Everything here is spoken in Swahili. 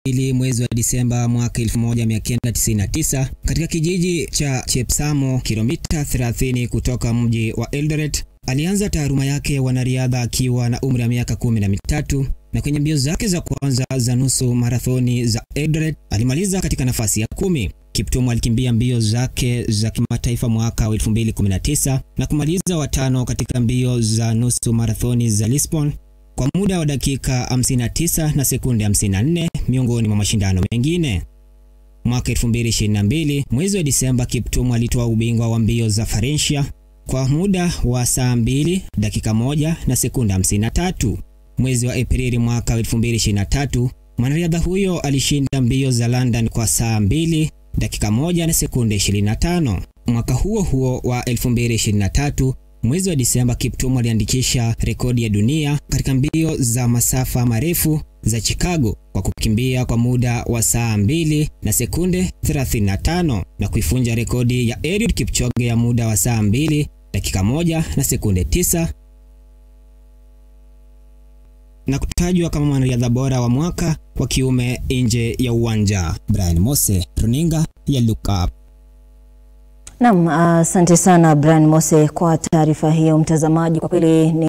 mbili mwezi wa Disemba mwaka 1999 katika kijiji cha Chepsamo, kilomita 30 kutoka mji wa Eldoret. Alianza taaluma yake ya wanariadha akiwa na umri wa miaka kumi na mitatu na kwenye mbio zake za kwanza za nusu marathoni za Eldoret alimaliza katika nafasi ya kumi. Kiptum alikimbia mbio zake za kimataifa mwaka wa 2019 na kumaliza watano katika mbio za nusu marathoni za Lisbon kwa muda wa dakika 59 na sekunde 54 miongoni mwa mashindano mengine. Mwaka 2022 mwezi wa Disemba, Kiptum alitoa ubingwa wa mbio za Valencia kwa muda wa saa 2 dakika 1 na sekunde 53. Mwezi wa Aprili mwaka 2023 mwanariadha huyo alishinda mbio za London kwa saa 2 dakika 1 na sekunde 25. Mwaka huo huo wa 2023 mwezi wa Disemba, Kiptum aliandikisha rekodi ya dunia katika mbio za masafa marefu za Chicago kwa kukimbia kwa muda wa saa 2 na sekunde 35 na kuifunja rekodi ya Eliud Kipchoge ya muda wa saa 2 dakika 1 na sekunde 9 na kutajwa kama mwanariadha bora wa mwaka wa kiume nje ya uwanja. Brian Mose, runinga ya Look Up. Naam, asante sana Brian Mose kwa taarifa hiyo. Mtazamaji, kwa kweli ni